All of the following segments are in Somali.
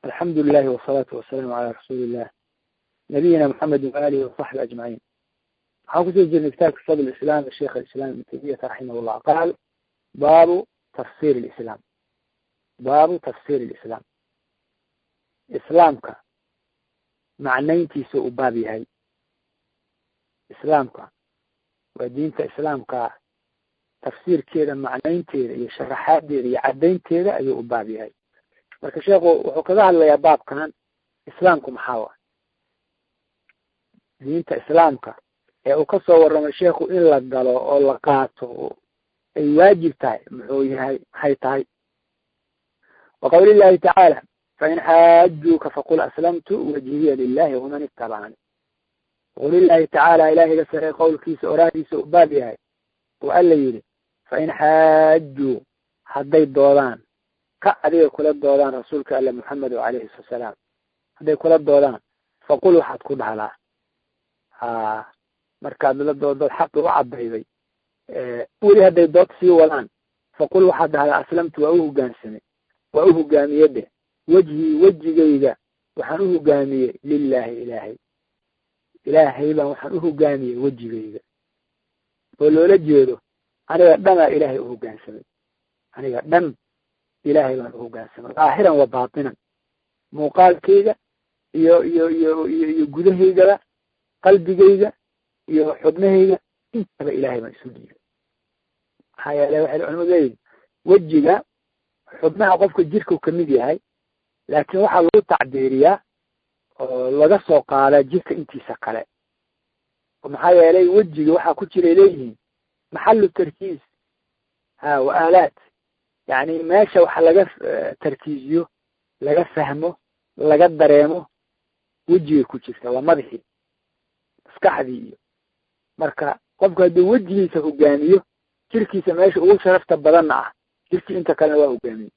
alxamdu lilahi wasalaatu wasalaamu calaa rasuuli illah nabiyina maxamedi waalihi wasaxbi ajmaciin waxaan kusoo jirnay kitaabka fadl islam sheikh alislam ibn taymiyata raximah llah qaal baabu tafsir lislam baabu tafsir lislam islaamka macnayntiisa u baab yahay islaamka waa diinta islaamka tafsiirkeeda macnaynteeda iyo sharaxaadeeda iyo caddaynteeda ayuu u baab yahay marka sheekhu wuxuu kaga hadlayaa baabkan islaamku maxaa wa diinta islaamka ee uu kasoo warramay sheekhu in la galo oo la qaato ay waajib tahay muxuu yahay maxay tahay wa qawli llahi tacaala fain xaajuuka faqul aslamtu wajhiya lilahi waman itabacani qawli llahi tacaala ilahiga sare qowlkiisa oraahdiisa u baab yahay oo alla yidhi fain xaajuu hadday doodaan ka adiga kula doodaan rasuulka alle moxamed alayhi salaam hadday kula doodaan faqul waxaad ku dhahlaa ha markaad la doodood xaqi u cadayday weli hadday dood sii wadaan faqul waxaad dhahdaa aslamtu waa u hogaansamay waa u hogaamiye dheh wejhii wejigayga waxaan u hogaamiyey lilahi ilaahay ilaahay baan waxaan u hogaamiyey wejigayga oo loola jeedo aniga dhanaa ilaahay u hogaansamay aniga dhan ilaahay baan u hogaansamay daahiran wa baatinan muuqaalkayga iyo iyo iyo iyo iyo gudahaygaba qalbigayga iyo xubnahayga intaba ilaahay baan isu dhiibay maxaa yeele waxay culimadu leeyihin wejiga xubnaha qofka jirkau kamid yahay laakiin waxaa lagu tacbiiriyaa oo laga soo qaadaa jirka intiisa kale maxaa yeelay wejiga waxaa ku jiray leeyihiin maxalu tarkiis ha wa aalaad yani meesha wax laga tarkiiziyo laga fahmo laga dareemo wejigay ku jirta waa madaxii maskaxdii iyo marka qofku hadduu wejigiisa hogaamiyo jirkiisa meesha ugu sharafta badanna ah jirkii inta kalena waa hogaamiyey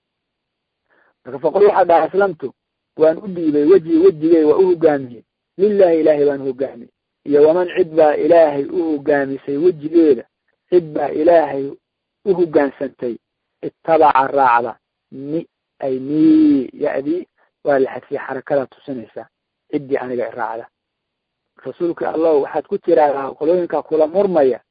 marka faqul waxaa dhaha aslamtu waan u dhiibay weji wejigay waa u hogaamiyey lilahi ilaahay baan hogaamiyey iyo waman cid baa ilaahay u hogaamisay wejigeeda cid baa ilaahay u hogaansantay itabaca raacda ni ay ni ya-dii waa la xadfiyey xarakada tusinaysa ciddii aniga i raacda rasuulka allah waxaad ku tiraahdaa qolooyinka kula murmaya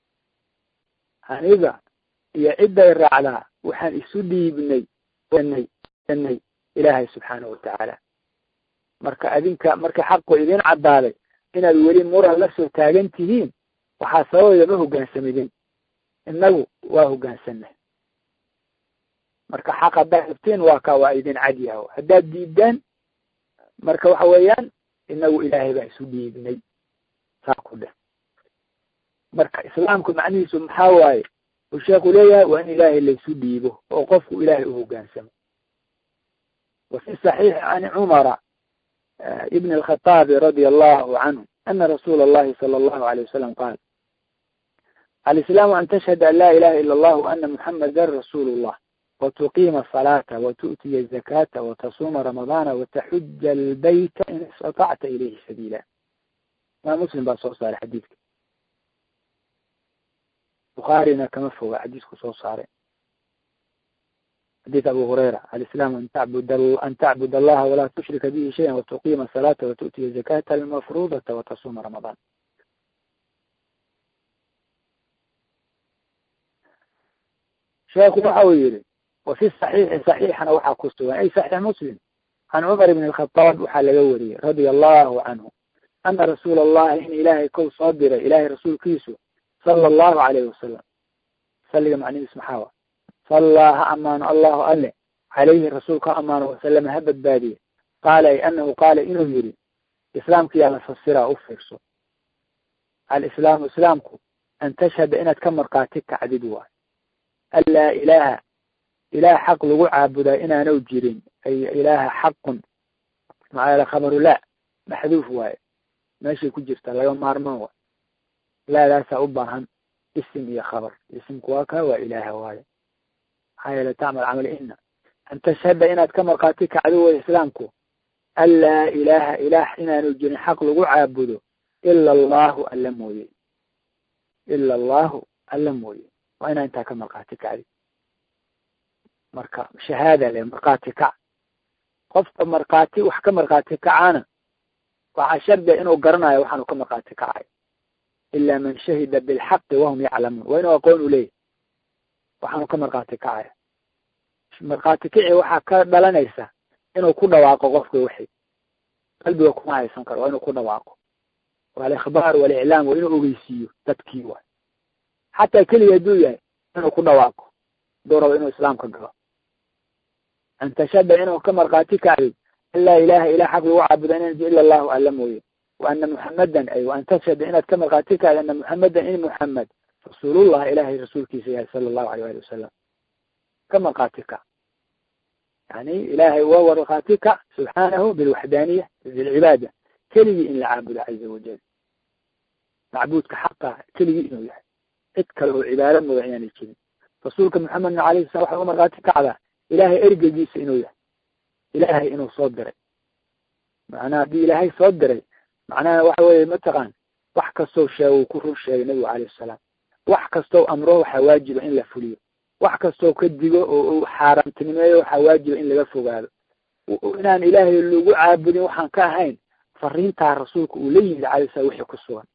aniga iyo cidday raacdaa waxaan isu dhiibnay nay nay ilaahay subxaanahu watacaala marka adinka markii xaqu idin caddaaday inaad weli muran la soo taagan tihiin waxaa sababayda ma hogaansamidin innagu waa hogaansanay marka xaq haddaad rabteen waa ka waa idin cadyaho haddaad diidaan marka waxa weeyaan inagu ilaahay baa isu dhiibnay saa ku dheh marka islaamku macnihiisu maxaa waaye uu sheekhu leeyahay waa in ilaahay laysu dhiibo oo qofku ilaahay u hogaansamo wa fi saxiixi can cumara ibn alkhataabi radia allahu canhu ana rasuula allahi sala allahu alayh wasalam qaal alislaamu an tashhada an laa ilaha ila allah waana muxamadan rasuulu llah wtuqiima asalaata watu'tiya azakaata watasuuma ramadaana wataxuja albayta in istatacta ilayhi sabiila imaam muslim baa soo saaray xadiidka bukhaarina kama foga xadiisku soo saaray xadiid abu hurayra alislaamu an tacbud an tacbud allaha walaa tushrika bihi shaya watuqiima asalaata watu'tiya zakata almafruudata watasuuma ramadaan sheekhu waxa uu yihi wafi saxiixi saxiixana waxaa ku sugan ay saxiix muslim can cumar ibn alkhataab waxaa laga wariyey radia allahu canhu ana rasuula allahi in ilaahay kow soo diray ilaahay rasuulkiisu sala allahu alayhi wasalam salliga macnihiis maxaa wa sallaa ha amaano allahu alle calayhi rasuulka ha amaano wasalama ha badbaadiye qaala ay anahu qaala inuu yihi islaamka yaa la fasiraa u fiirso alislaamu islaamku an tashhada inaad ka markaati kacdid waay an laa ilaaha ilaah xaq lagu caabudaa inaanu jirin ay ilaaha xaqun maxaa yeele khabaru laa maxduuf waaye meeshay ku jirta laga maarmaan waay laadaasaa u baahan isim iyo khabar isimku waa kaa waa ilaaha waaye maxaa yeele tacmal camal ina an tashhada inaad ka markaati kacdo way islaamku an laa ilaaha ilaah inaanu jirin xaq lagu caabudo ila allahu alla mooye ila allahu alla mooye waa inaa intaa ka markaati kacdi marka shahaada le markaati kac qofka markhaati wax ka markhaati kacaana waxaa shardiga inuu garanayo waxaanu ka markhaati kacay ilaa man shahida bilxaqi wahum yaclamuun waa inuu aqoon u leeyahy waxaanu ka markhaati kacaya markhaati kici waxaa ka dhalanaysa inuu ku dhawaaqo qofka wixii qalbiga kuma haysan karo waa inuu ku dhawaaqo waalikhbaar waliclaam waa inuu ogeysiiyo dadkii waay xataa keliga hadduu yahay inuu ku dhawaaqo haduu rabo inuu islaamka galo an tashhada inuu ka markhaati kacayo an laa ilaha ilah xaq lagu caabuda inan ila allahu alla mooye wa ana muxamadan ay an tashhada inaad ka markhaati kacdo ana muxamadan in muxamed rasuulullah ilahay rasuulkiisa yahay sala allahu aleyh ali wasalam ka markhaati kac yani ilahay waa markhaati kac subxaanahu bilwaxdaaniya bilcibaada keligii in la caabudo caza wajal macbuudka xaqa keligii inuu yahay cid kale oo cibaado muda inaanay jirin rasuulka maxamedna alayhi salam waxa uga markhaati kacdaa ilahay ergegiisa inuu yahay ilahay inuu soo diray macnaha haddii ilaahay soo diray macnaha waxa weye mataqaan wax kastoo sheego uu ku run sheegay nabigu alayhi salaam wax kastoo amro waxaa waajiba in la fuliyo wax kastoo ka digo oo uu xaaraamtinimeeyo waxaa waajiba in laga fogaado inaan ilaahay lagu caabudin waxaan ka ahayn fariintaa rasuulka uu la yimid alayh salam wixii ku sugan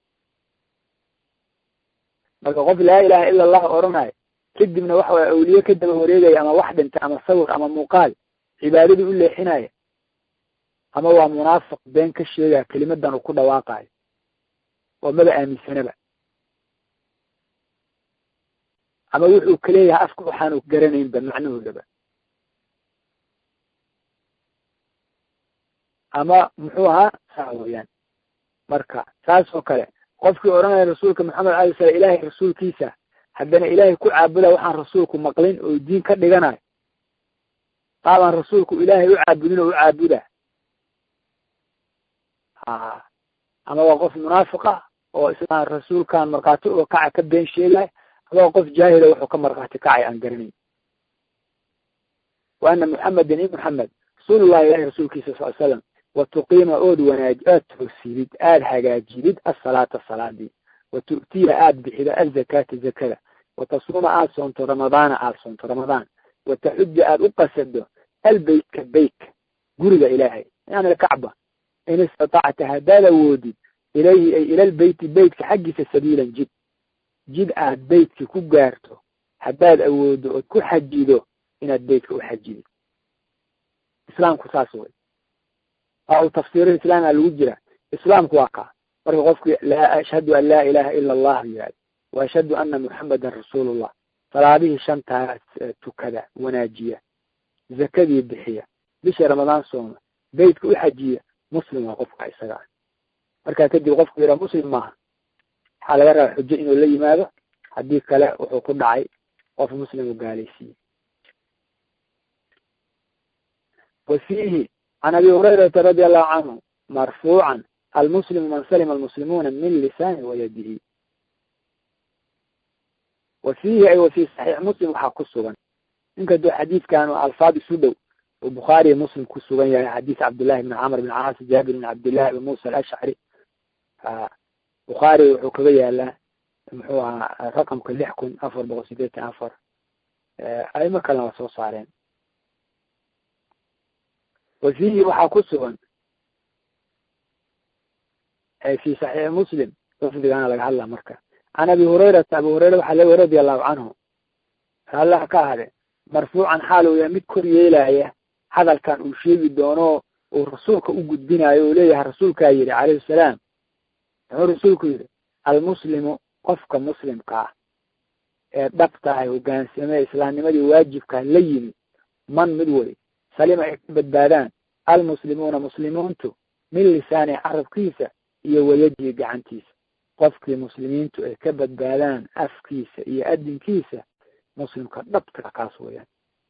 marka qof laa ilaha ila allah odhanayo kadibna waxa way awliye ka daba wareegaya ama wax dhintay ama sawir ama muuqaal cibaadadii u leexinaya ama waa munaafiq been ka sheegaya kelimadan uu ku dhawaaqayo oo maba aaminsanaba ama wuxuu kaleeyahay afka waxaanu garanaynba macnahoodaba ama muxuu ahaa saa weyaan marka saas oo kale qofkii odhanaya rasuulka maxamed alay slam ilahay rasuulkiisa haddana ilaahay ku caabuda waxaan rasuulku maqlin oo diin ka dhiganayo qaabaan rasuulku ilaahay u caabudin oo u caabuda ha ama waa qof munaafiqa oo islaan rasuulkan markhaati oo kaca ka been sheegay ama waa qof jaahila wuxuu ka markhaati kacay aan garanayn wa ana muxamedan i muxamed rasuulullahi ilahi rasuulkiisa sal slam wa tuqiima ood wanaaji aad toosidid aada hagaajidid asalaata salaadii wa tu'tiya aada bixido azakaata zakada wa tasuuma aada soonto ramadaana aada soonto ramadaan wa taxuja aada u qasado albeytka beytka guriga ilaahay yani alkacba in istatacta haddaad awoodid ilayhi ay ila lbeyti beytka xaggiisa sabiilan jid jid aad beytka ku gaarto haddaad awoodo ood ku xajido inaad beytka u xajidid islaamku saas wey waa uu tafsiiro islaamia lagu jira islaamku waa kaa marka qofki laa ashhadu an laa ilaha ila allah yihahdo wa ashhadu ana muxamedan rasuulullah salaadihii shantaa tukada wanaajiya zakadii bixiya bisha ramadaan sooma beytka u xajiya muslim waa qofka isaga ah markaa kadib qofku yidhaa muslim maaha waxaa laga rabaa xujo inuu la yimaado haddii kale wuxuu ku dhacay qof muslim u gaalaysiiyey wa fiihi can abi hurayrata radi allahu canhu marfuucan almuslimu man salima almuslimuuna min lisaani wayadihi wa fiihi ay wa fi saxiix muslim waxaa ku sugan inkaduu xadiidkan alfaad isu dhow oo bukhaariya muslim ku sugan yahay xadiis cabdullahi bn camr bn caas jaabir bn cabdillahi abi musa alashcari bukhaari wuxuu kaga yaalaa muxuu ahaa raqamka lix kun afar boqol sideetan afar aimo kalena waa soo saareen wa fiihi waxaa ku sugan fi saxiixi muslim lafdigaana laga hadla marka can abi hurayrata abi hurayra waxaa laga radi allahu canhu allah ka ahade marfuucan xaal uu yahay mid kor yeelaya hadalkan uu sheegi doono uu rasuulka u gudbinayo uu leeyahay rasuulkaa yidhi calayhi salaam muxuu rasuulku yidhi almuslimu qofka muslimka ah ee dhabtahay hogaansamee islaamnimadii waajibkaa la yimi man mid wey salima ay ka badbaadaan almuslimuuna muslimiintu min lisaani carabkiisa iyo wayadihi gacantiisa qofkii muslimiintu ay ka badbaadaan afkiisa iyo adinkiisa muslimka dhabta kaas weeyaan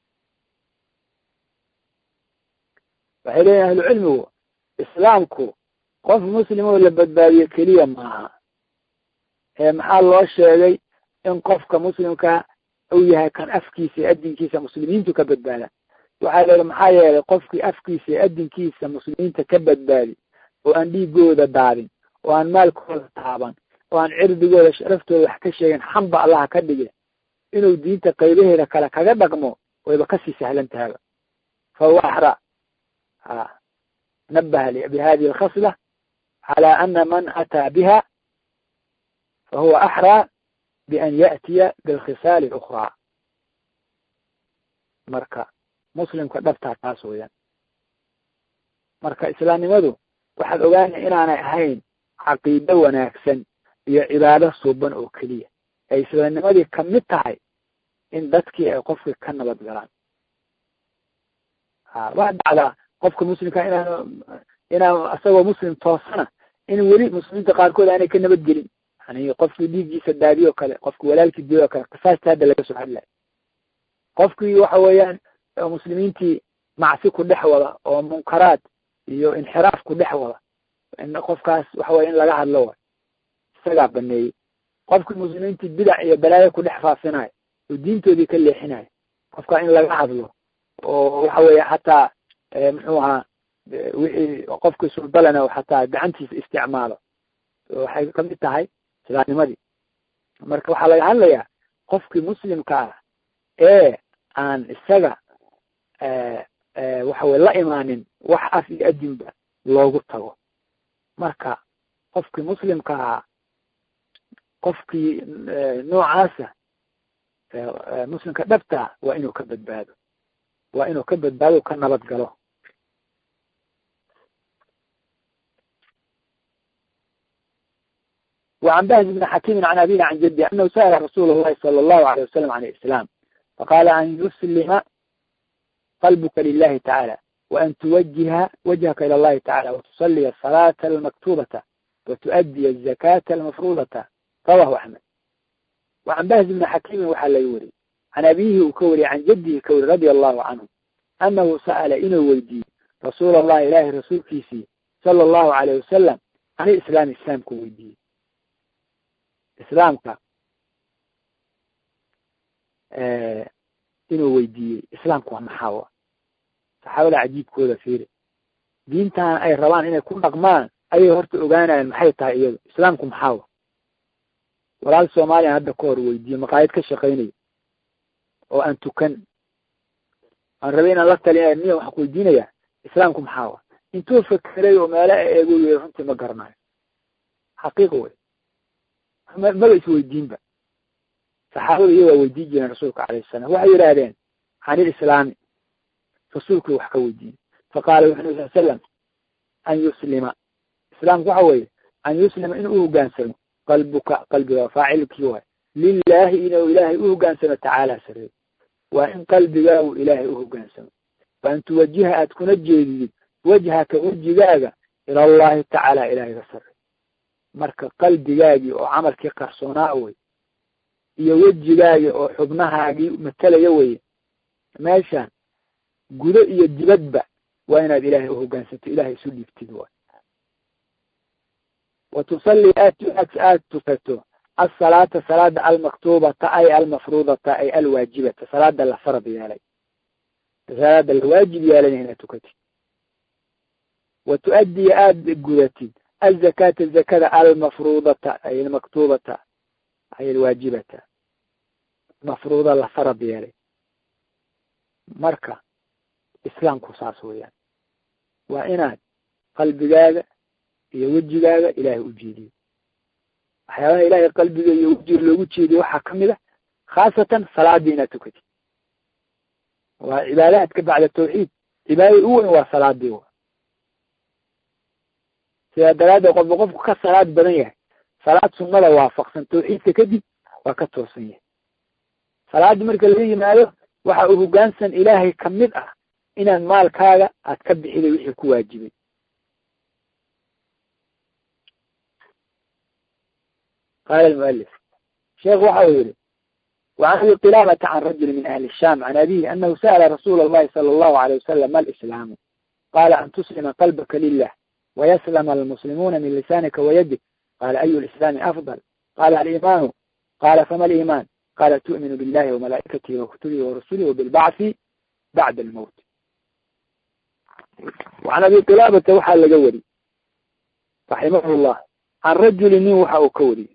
waxay leeyihin ahlucilmigu islaamku qof muslim oo la badbaadiyo keliya maaha ee maxaa loo sheegay in qofka muslimka uu yahay kan afkiisa iyo adinkiisa muslimiintu ka badbaadaan waxaa leehi maxaa yeelay qofkii afkiisa iyo adinkiisa muslimiinta ka badbaadi oo aan dhiigooda daadin oo aan maalkooda taaban oo aan cirdigooda sharaftooda wax ka sheegin xamba allaha ka dhige inuu diinta qaybaheeda kale kaga dhaqmo wayba kasii sahlan tahaba fa huwa axra ha nabaha bihadihi alkhasla cala ana man ataa biha fahuwa axraa bian ya'tiya bilkhisaali اlأkhraa marka muslimka dhabtaa taas weeyaan marka islaamnimadu waxaad ogaanaya inaanay ahayn caqiido wanaagsan iyo cibaado suuban oo keliya ay islaamnimadii kamid tahay in dadkii ay qofkii ka nabad galaan ha waa dhacdaa qofka muslimka inaan inaan isagoo muslim toosana in weli muslimiinta qaarkood aanay ka nabadgelin yani qofkii dhiiggiisa daadiyo o kale qofkii walaalkii diyo o kale qisaasta hadda laga soo hadlayo qofkii waxa weeyaan muslimiintii macsi ku dhex wada oo munkaraad iyo inxiraaf ku dhex wada in qofkaas waxa weye in laga hadlo way isagaa baneeyey qofkii muslimiintii bidac iyo balaayo ku dhex faafinayo oo diintoodii ka leexinayo qofkaa in laga hadlo oo waxa weeye xataa muxuu ahaa wixii qofkii surdalana xataa gacantiisa isticmaalo waxay kamid tahay islaamnimadii marka waxaa laga hadlayaa qofkii muslimka ah ee aan isaga waxa weye la imaanin wax af iyo adinba loogu tago marka qofkii muslimka ahaa qofkii noocaasa muslimka dhabta waa inuu ka badbaado waa inuu ka badbaado ka nabad galo وعن بهز بن حكيم عن أبيه عن جده أنه سأل رسول الله صلى الله عليه وسلم عن الإسلام فقال أن يسلم قلبك لله تعالى وأن توجه وجهك إلى الله تعالى وتصلي الصلاة المكتوبة وتؤدي الزكاة المفروضة رواه أحمد وعن بهز بن حكيم وحل يوري عن أبيه وكوري عن جده كوري رضي الله عنه أنه سأل إنه ويدي رسول الله إله رسول كيسي صلى الله عليه وسلم عن الإسلام الإسلام كويدي islaamka inuu weydiiyey islaamku waa maxaawa saxaabada cajiibkooda fiiri diintan ay rabaan inay ku dhaqmaan ayay horta ogaanayaan maxay tahay iyado islaamku maxaawa walaal soomaaliya hadda ka hor weydiiye maqaayad ka shaqaynayo oo aan tukan aan rabay inaan la talinaya niya waxaan ku weydiinayaa islaamku maxaawa intuu fakeray oo meelo eego yiri runtii ma garanayo xaqiiqa wey maba isweydiinba saxaabada iyo waa weydiin jireen rasuulka alayh salam waxay yidhaahdeen can ilislaami rasuulku wax ka weydiiyey faqaala wuxu nabi sal slam an yuslima islaamku waxa weeye an yuslima in u hogaansamo qalbuka qalbiga faacilkii waay lilahi inuu ilaahay u hogaansamo tacaala sareey waa in qalbigaagu ilaahay u hogaansamo wa an tuwajiha aad kuna jeedidid wajhaka wejigaaga ila allahi tacaala ilaahiga sare marka qalbigaagii oo camalkii qarsoonaa wey iyo wejigaagii oo xubnahaagii matalaya weye meeshaan gudo iyo dibadba waa inaad ilaahay uhogaansato ilahay isu dhiibtid waay wa tusalli aad aad tukato asalaata salaada almaktubata ay almafruudata ay alwaajibata salaada la farad yeelay salaada la waajib yeelay inaad tukatid wa tu-addiya aada gudatid الزكاة الزكاة المفروضة أي المكتوبة أي الواجبة مفروضة لفرض يالي مركة إسلام كساس ويان وإناد قلبigaaga iyo wejigaaga ilaahay u jeediyo waxyaabaha ilaahay qalbiga iyo wejiga loogu jeediyo waxaa kamid a khaasatan salaadii inaad tukatid waa cibaadaadka bacda tawxiid cibaadada u weyn waa salaadii wa sidaa daraaddeed qofba qofku ka salaad badan yahay salaad sunnada waafaqsan tawxiidka kadib waa ka toosan yahay salaada marka laga yimaado waxa uu hogaansan ilaahay kamid ah inaad maalkaaga aad ka bixiday wixii ku waajibay qaala almualif sheekh waxa uu yihi وعن أبي قلابة عن رجل من أهل الشام عن أبيه أنه سأل رسول الله صلى الله عليه وسلم ما الإسلام قال أن تسلم قلبك لله ويسلم المسلمون من لسانك ويدك قال أي الإسلام أفضل قال الإيمان قال فما الإيمان قال تؤمن بالله وملائكته وكتبه ورسله وبالبعث بعد الموت وعن أبي قلابة وحى لقوري رحمه الله عن رجل نوحى وكوري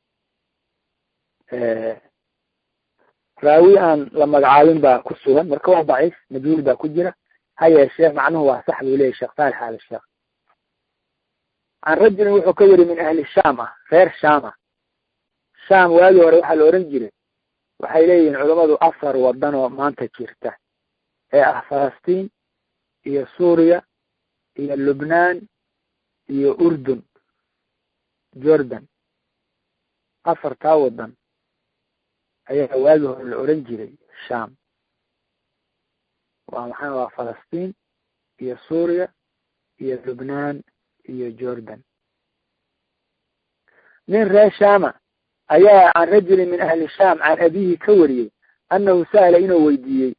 آه raawi aan la magacaabin baa ku sugan marka waa daciif majhuul baa ku jira ha yeeshee macnuhu waa sax buu leyahy sheekh saalix al sheekh can rajulin wuxuu ka weri min ahli shaam ah reer shaam ah shaam waagii hore waxaa la ohan jiray waxay leeyihiin culammadu afar wadan oo maanta jirta ee ah falastiin iyo suuriya iyo lubnaan iyo urdun jordan afartaa wadan ayaa waagii hore la oran jiray sham waa maxaa waa falastiin iyo suuriya iyo lubnaan iyo jordan nin reer shama ayaa can rajulin min ahli sham can abihi ka wariyey annahu sa'ala inuu weydiiyey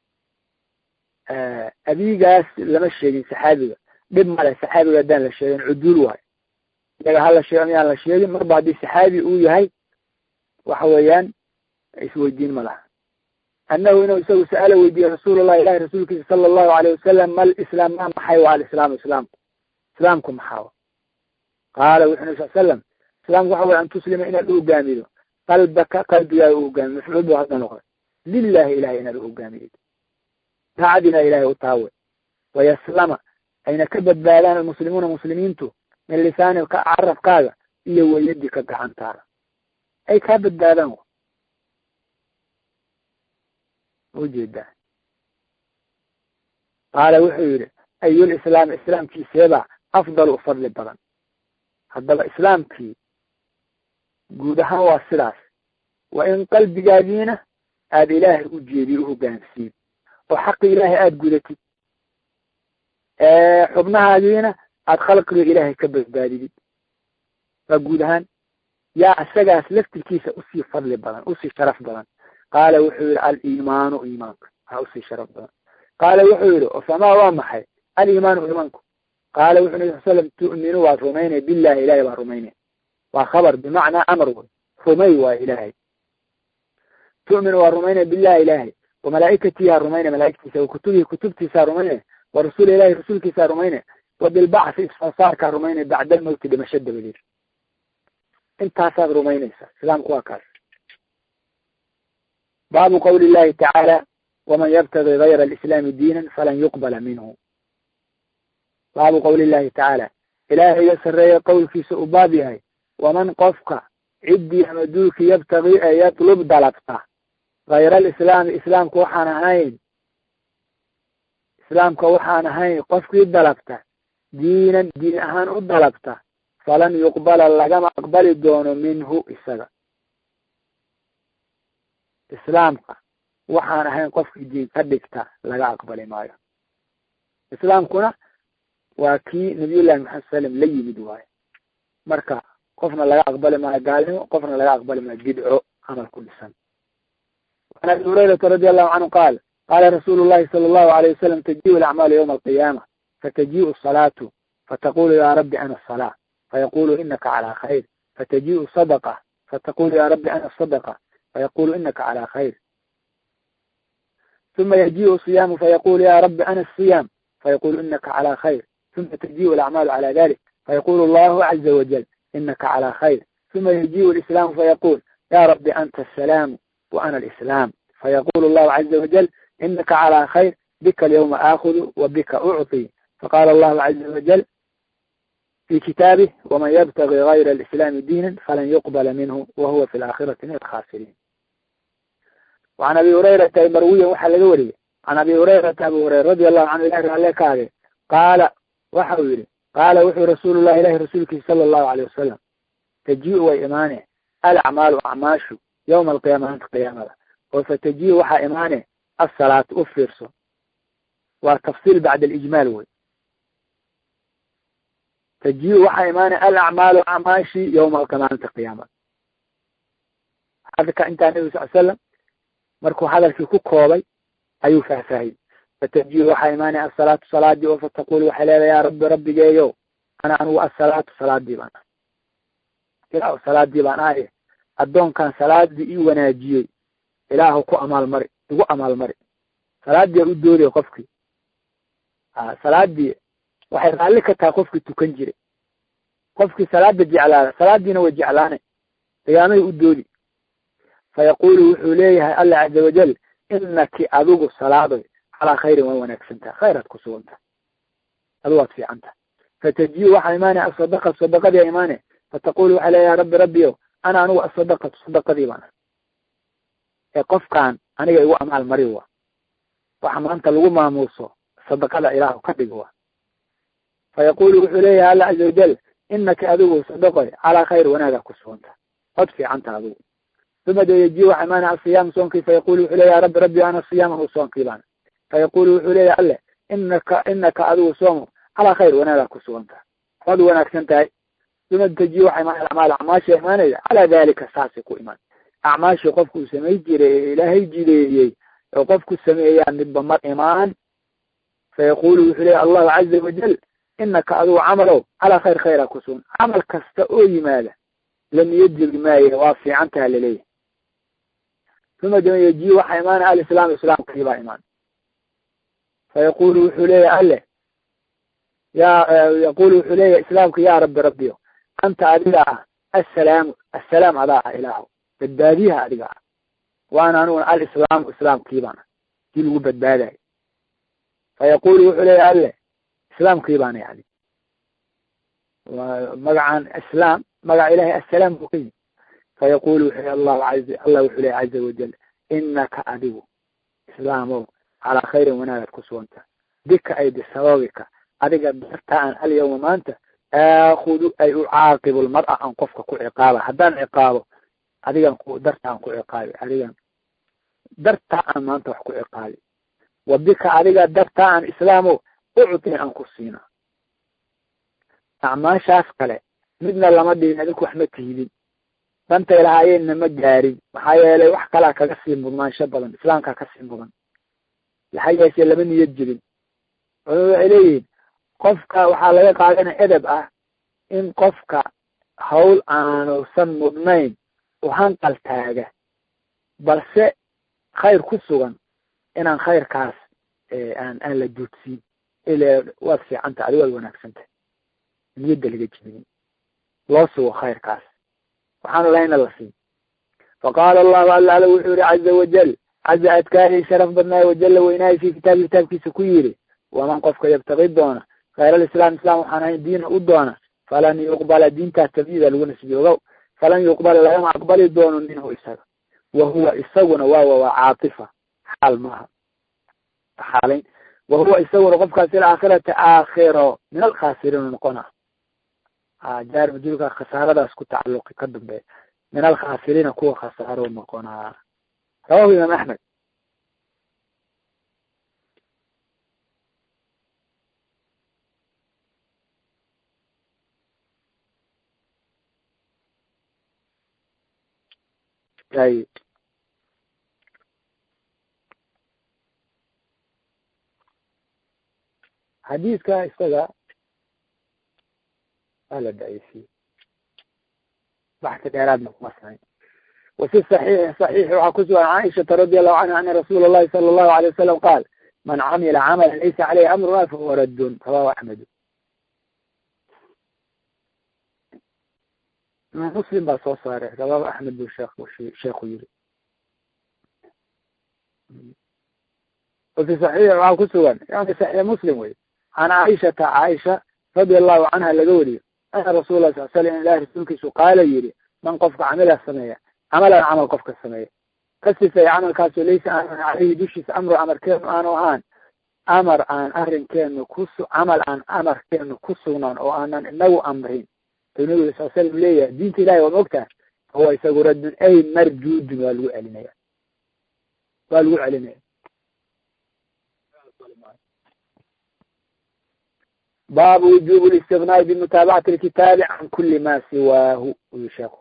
abigaas lama sheegin saxaabiga dhib male saxaabiga haddaan la sheegin cuduul waayo iyaga hala sheego miyaan la sheegin marba haddii saxaabi uu yahay waxa weeyaan isweydiin ma laha annahu inuu isagu sa'ala weydiiyey rasuulullahi ilahi rasuulkiisa sala allahu alayh wasalam mal islaam ma maxay waa alislaamu islaamku islaamku maxaa qaala wuxu nabi sal slam islaamku waxa waya an tuslima inaad u hogaamido qalbaka qalbigaaga u hogaamiyo mafcuul bu hadda noqday lilahi ilahay inaad u hogaamiyid daacadina ilahay u taawe wayaslama ayna ka badbaadaan almuslimuuna muslimiintu min lisaani carabkaaga iyo weyadika gacantaada ay kaa badbaadaan ujeedaa qaala wuxuu yidhi ayulislaam islaamkiiseebaa afdal u fadli badan haddaba islaamkii guud ahaan waa sidaas waa in qalbigaagiina aada ilaahay u jeediyo u hogaansiid oo xaqi ilaahay aada gudatid xubnahaagiina aada khalqiga ilaahay ka badbaadidid waa guud ahaan yaa isagaas laftirkiisa usii fadli badan usii sharaf badan qaala wuxuu yidhi aliimaanu iimaanka ha usii sharaf badan qaala wuxuu yidhi famaa waa maxay aliimaanu iimaanku qaala wuxu nabi sal slam tu'minu waad rumaynay billahi ilahay baa rumaynay waa khabar bimacnaa amar wey rumay waa ilaahay tu'minu waa rumaynay billahi ilaahay wa malaa'ikatiha rumaynay malaa'igtiisa wa kutubihi kutubtiisaa rumaynay wa rasuuli ilahi rasuulkiisaa rumaynay wa bilbacsi isfarsaarkaa rumaynay bacda almawti dhimasho dabadeed intaasaad rumaynaysa islaamku waa kaas baabu qawli illahi tacaala waman yabtagi gayra alislaami diinan falan yuqbala minhu baabu qawli illahi tacaala ilaahayga sarreeya qowlkiisa u baab yahay waman qofka ciddii ama duulki yabtagi ee yatlub dalabta hayra alislaami islaamka waxaan ahayn islaamka waxaan ahayn qofkii dalabta diinan diin ahaan u dalabta falan yuqbala lagama aqbali doono minhu isaga islaamka waxaan ahayn qofkii diin ka dhigta laga aqbali maayo islaamkuna waa kii nabiyullahi maxamed salam la yimid waayo marka qofna laga aqbali maayo gaalnimo qofna laga aqbali maayo bidco camal ku dhisan an abi hurayrata radi allahu canhu qaal qaala rasuulu llahi sala allahu alayh wasalam tajiu alacmaalu yawma alqiyaama fatajiu asalaatu fataqulu ya rabbi ana asalaa fayaqulu inaka calaa khayr fatajiu sadaqa fataqulu ya rabbi ana sadaqa fayaqulu inaka calaa khayr ثuma yajiء الصiyaamu fayaqulu ya rabbi ana الصiyaam fayaqulu inaka calى khayr ثuma tajiء الأcmaalu calى dalik fayaqulu allahu caza wajal inaka calى khayr ثuma yajiء الإسlaamu fayaqul ya rabbi anta السalaamu وأna الإسlaam fayaqulu allahu caza wajal inaka calى khayr bika alyawma aakudu wabika ucطي faqala allahu caza wajal fi kitaabih wman ybtagi غayra الإسlaami diina falan yuqbala minhu wahuwa fi الآkhirati min الkhasiriin وعn abi hurayrata marwiyan waxaa laga wariyey can abi hurayrata abu hurayra radi allahu canhu ilahi raale kaage qaala waxa uu yihi qaala wuxuu rasuulu llahi ilahi rasuulkiisa sala allahu alayh wasalam taji-u way imaane alacmaalu acmaashu yawma alqiyaama maanta qiyaamada oo fataji-u waxaa imaane asalaatu u fiirso waa tafsiil bacda alijmaal wey taji-u waxaa imaane alacmaalu acmaashi yawma maalinta qiyaamada hadka intaa nabi sal slam markuu hadalkii ku koobay ayuu faahfaahiyey fatajiu waxaa imaanaya asalaatu salaadii oo fataqul waxay leedahay yaa rabbi rabbigeeyo ana anugu asalaatu salaadii baan ah ilaahu salaadii baan ahaye addoonkan salaadii ii wanaajiyey ilaahu ku amaalmari igu amaalmari salaadii a u doodaya qofkii a salaadii waxay raalli ka tahay qofkii tukan jiray qofkii salaada jeclaada salaadiina way jeclaanay qiyaamahay u doodi fayaqulu wuxuu leeyahay alla caza wajal inaki adigu salaadoy calaa khayrin waa wanaagsantaha khayraad ku suganta adu waad fiicanta fatajiu waxaa imaanaya asadaqa sadaqadii imaane fataqulu waxaa leeya ya rabbi rabbiyo ana anigu asadaqatu sadaqadii baan ee qofkaan aniga igu amaal mari wa waxa maanta lagu maamuuso sadaqada ilaahu ka dhig wa fayaqulu wuxuu leeyahay alla caza wajal inaka adigu sadaqoy calaa khayr wanaagaa ku suganta od fiicanta adigu uma de yaji waxa imaanaya asiyaam soonkii fayaqulu wuxuu leeya ya rabbi rabbi ana siyaamahu soonkii baan fayaqulu wuxuu leeyahay alle inaka inaka adigu soomo calaa khayr wanaagaa ku suganta waad wanaagsan tahay uma taji waxa imaanaya acmaal acmaasha imaanaya calaa dalika saasay ku imaan acmaashii qofku uu samay jiray ee ilaahay jideeyey oo qofku sameeyaa midba mar imaan fayaqulu wuxuu leeyahy allahu caza wajal inaka adigu camalow calaa khayr khayraa ku sugan camal kasta oo yimaada lam yajiri maaye waa fiicantaha laleeyahay uma dama yaji waxaa imaanaya alislaam islaamkii baa imaan fayaqulu wuxuu leeyahay alle ya yaqulu wuxuu leeyahay islaamka ya rabbi rabbiyo anta adiga ah assalaamu assalaam adaa ah ilaahu badbaadiyaha adiga ah waana aniguna alislaamu islaamkii baan ah kii lagu badbaadayo fayaqulu wuxuu leeyahay alle islaamkii baana yani magacan islaam magaca ilahay assalaam buu ka yimi fayaqulu wuxuu allahu a allah wuxuu leeyahy caza wajal inaka adigu islaamow calaa khayrin wanaagaad ku suganta bika ay bisababika adiga darta aan alyawma maanta aakudu ay ucaaqibu lmar'a aan qofka ku ciqaaba haddaan ciqaabo adigan ku darta aan ku ciqaabi adigan darta aan maanta wax ku ciqaabi wa bika adiga darta aan islaamow uctin aan ku siina acmaashaas kale midna lama dhihin adinku wax ma tiidin dantay lahaayeenna ma gaarin maxaa yeelay wax kalaa kaga sii mudnaansho badan islaamkaa kasii mudan maxaa yeeshe lama niyad jirin culamadu waxay leeyihiin qofka waxaa laga qaadana edeb ah in qofka hawl aanusan mudnayn u hanqal taaga balse khayr ku sugan inaan khayrkaas aan aan la duudsiin ile waad fiicanta adi waad wanaagsantah niyadda laga jibinin loo sugo khayrkaas waxaanu lahayna la siin faqaala allahu alla ala wuxuu yihi caza wajal caza adkaayay sharaf badnaay wajalla weynaayay fi kitaabi kitaabkiisa ku yidhi waman qofka yabtaqi doona khayr alislaam islam waxaan ahayn diina u doona falan yuqbala diintaas tabyiida lagu nasbiyoogow falan yuqbala lagama aqbali doono minhu isaga wa huwa isaguna waawa waa caatifa xaal maaha xaalayn wa huwa isaguna qofkaas il aakhirata aakhiro min alkhaasiriin noqona jaar majulka khasaaradaas ku tacalluqi ka dambe min alkhaasiriina kuwa khasaaro noqonaa rawahu imaam axmed ay xadiiska isaga ala daciifiye baxsi dheeraadna kuma samayn wafi saxiixi saxiixi waxaa ku sugan caaishata radi allahu canha ana rasuula allahi sala allahu alay wasalam qaal man camila camala laysa caleyhi amruna fahuwa raddun rawahu axmedu imaam muslim baa soo saaray rawahu axmed buu sheekh sheekhu yiri wafi saxiixi waxaa ku sugan yani saxiix muslim wey can caaishata caaisha radi allahu canha laga wariyo ana rasul lah sal slam ilahi rasuulkiisu qaala yidhi man qofka camila sameeya camalan camal qofka sameeya ka sifeeya camalkaasoo laysa aanan caleyhi dushiisa amru amarkeenu aanu ahaan amar aan arrinkeenu kusu camal aan amarkeenu ku sugnaan oo aanan inagu amrin u nabiga sal slam leeyahay diinta ilahi waa maogtaha fahuwa isagu raddun ay marjuudun waa lagu celinaya waa lagu celinaya baabu wujuب الاstigناء bmutaabacati الkitaabi can kuli ma siwaahu uyu sheeku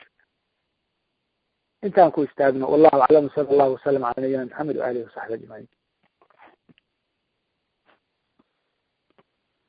intaan ku istaagno wallahu aclam sala allahu wasalam cala nabiyina maxamed waalihi wasaxbi ajmaciin